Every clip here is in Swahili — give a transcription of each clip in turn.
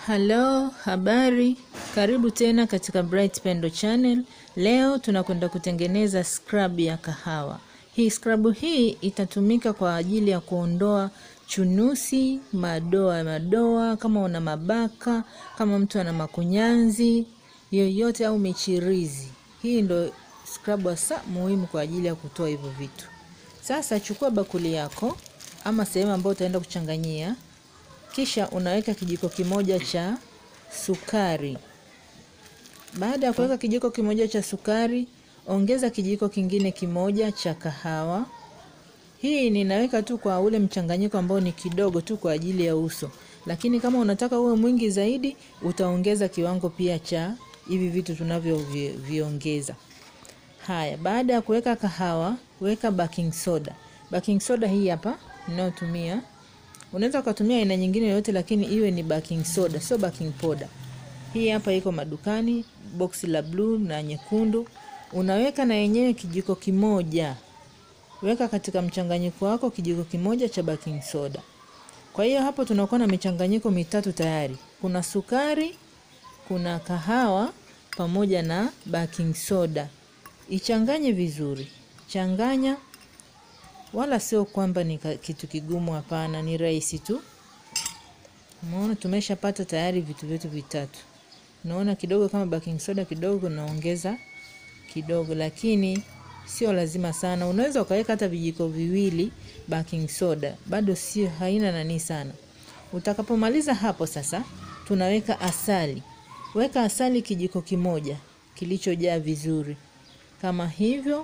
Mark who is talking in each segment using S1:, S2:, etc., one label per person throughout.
S1: Halo, habari. Karibu tena katika Bright Pendo Channel. Leo tunakwenda kutengeneza scrub ya kahawa. Hii scrub hii itatumika kwa ajili ya kuondoa chunusi, madoa madoa, kama una mabaka, kama mtu ana makunyanzi yoyote au michirizi. Hii ndo scrub hasa muhimu kwa ajili ya kutoa hivyo vitu. Sasa chukua bakuli yako ama sehemu ambayo utaenda kuchanganyia kisha unaweka kijiko kimoja cha sukari. Baada ya kuweka kijiko kimoja cha sukari, ongeza kijiko kingine kimoja cha kahawa. Hii ninaweka tu kwa ule mchanganyiko ambao ni kidogo tu kwa ajili ya uso, lakini kama unataka uwe mwingi zaidi, utaongeza kiwango pia cha hivi vitu tunavyoviongeza. Haya, baada ya kuweka kahawa, weka baking soda. Baking soda hii hapa ninayotumia Unaweza ukatumia aina nyingine yoyote, lakini iwe ni baking soda, sio baking powder. Hii hapa iko madukani, boksi la bluu na nyekundu. Unaweka na yenyewe kijiko kimoja, weka katika mchanganyiko wako kijiko kimoja cha baking soda. Kwa hiyo hapo tunakuwa na michanganyiko mitatu tayari, kuna sukari, kuna kahawa pamoja na baking soda. Ichanganye vizuri, changanya wala sio kwamba ni kitu kigumu, hapana, ni rahisi tu. Umeona, tumeshapata tayari vitu vyetu vitatu. Unaona kidogo kama baking soda kidogo, naongeza kidogo, lakini sio lazima sana. Unaweza ukaweka hata vijiko viwili baking soda, bado sio, haina nani sana. Utakapomaliza hapo sasa, tunaweka asali. Weka asali kijiko kimoja kilichojaa vizuri kama hivyo.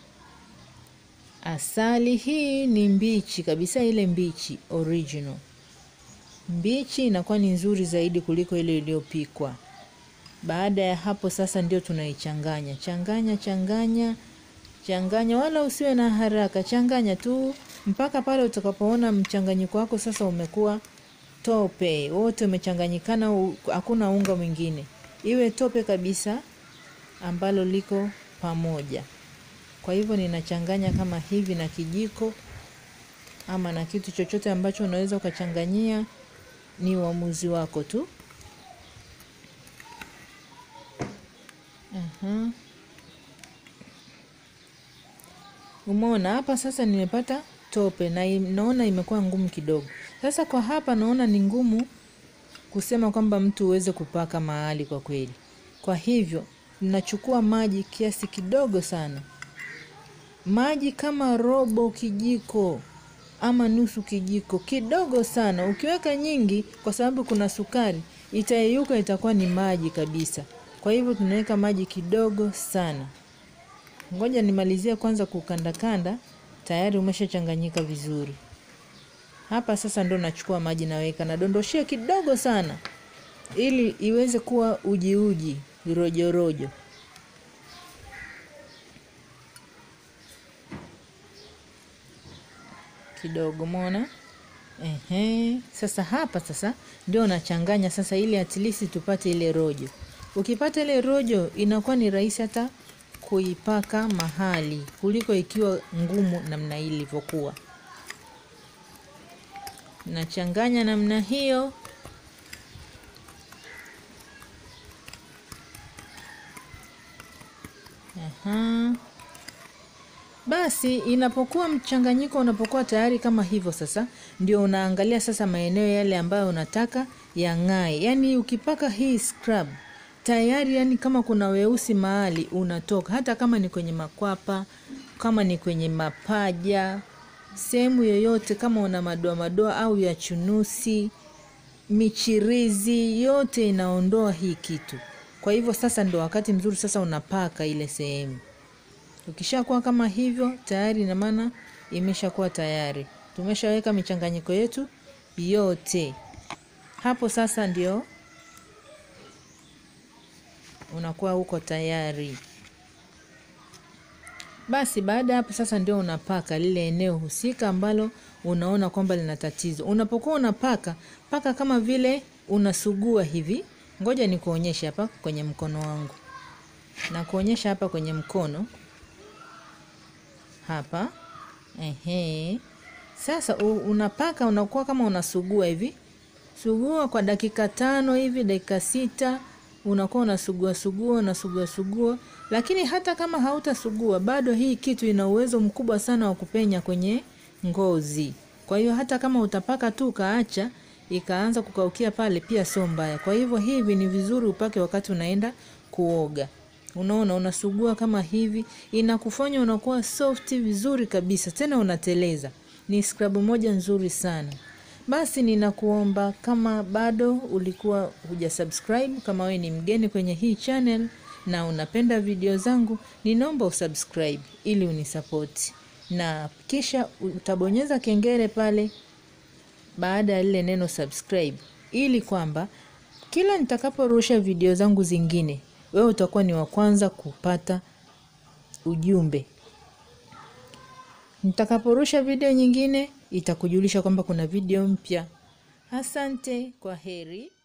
S1: Asali hii ni mbichi kabisa, ile mbichi original. Mbichi inakuwa ni nzuri zaidi kuliko ile iliyopikwa. Baada ya hapo sasa, ndio tunaichanganya changanya changanya changanya, wala usiwe na haraka, changanya tu mpaka pale utakapoona mchanganyiko wako sasa umekuwa tope, wote umechanganyikana, hakuna unga mwingine, iwe tope kabisa ambalo liko pamoja. Kwa hivyo ninachanganya kama hivi na kijiko ama na kitu chochote ambacho unaweza ukachanganyia, ni uamuzi wako tu. Aha. Umeona hapa sasa nimepata tope na naona imekuwa ngumu kidogo. Sasa kwa hapa naona ni ngumu kusema kwamba mtu uweze kupaka mahali kwa kweli. Kwa hivyo ninachukua maji kiasi kidogo sana maji kama robo kijiko ama nusu kijiko, kidogo sana. Ukiweka nyingi, kwa sababu kuna sukari, itayeyuka, itakuwa ni maji kabisa. Kwa hivyo tunaweka maji kidogo sana. Ngoja nimalizie kwanza kukandakanda, tayari umeshachanganyika vizuri. Hapa sasa ndo nachukua maji naweka, nadondoshia kidogo sana, ili iweze kuwa uji uji, rojo rojo. kidogo mona. Ehe, sasa hapa sasa ndio nachanganya sasa, ili at least tupate ile rojo. Ukipata ile rojo, inakuwa ni rahisi hata kuipaka mahali kuliko ikiwa ngumu namna hii ilivyokuwa. Nachanganya namna hiyo. Aha. Basi inapokuwa mchanganyiko unapokuwa tayari kama hivyo, sasa ndio unaangalia sasa maeneo yale ambayo unataka yang'ae. Yaani ukipaka hii scrub tayari, yani kama kuna weusi mahali unatoka, hata kama ni kwenye makwapa, kama ni kwenye mapaja, sehemu yoyote, kama una madoa madoa au ya chunusi, michirizi, yote inaondoa hii kitu. Kwa hivyo sasa ndio wakati mzuri sasa unapaka ile sehemu Ukishakuwa kama hivyo tayari, ina maana imeshakuwa tayari, tumeshaweka michanganyiko yetu yote hapo. Sasa ndio unakuwa uko tayari. Basi baada ya hapo sasa ndio unapaka lile eneo husika ambalo unaona kwamba lina tatizo. Unapokuwa unapaka paka kama vile unasugua hivi. Ngoja nikuonyeshe hapa kwenye mkono wangu, na kuonyesha hapa kwenye mkono hapa ehe. Sasa unapaka unakuwa kama unasugua hivi Sugua kwa dakika tano hivi, dakika sita, unakuwa unasugua sugua unasugua sugua. Lakini hata kama hautasugua bado, hii kitu ina uwezo mkubwa sana wa kupenya kwenye ngozi. Kwa hiyo hata kama utapaka tu ukaacha ikaanza kukaukia pale, pia sio mbaya. Kwa hivyo hivi ni vizuri upake wakati unaenda kuoga. Unaona, unasugua kama hivi, inakufanya unakuwa soft vizuri kabisa, tena unateleza. Ni scrub moja nzuri sana. Basi ninakuomba kama bado ulikuwa huja subscribe, kama we ni mgeni kwenye hii channel na unapenda video zangu, ninaomba usubscribe ili unisapoti, na kisha utabonyeza kengele pale baada ya lile neno subscribe, ili kwamba kila nitakaporusha video zangu zingine, wewe utakuwa ni wa kwanza kupata ujumbe. Nitakaporusha video nyingine itakujulisha kwamba kuna video mpya. Asante, kwa heri.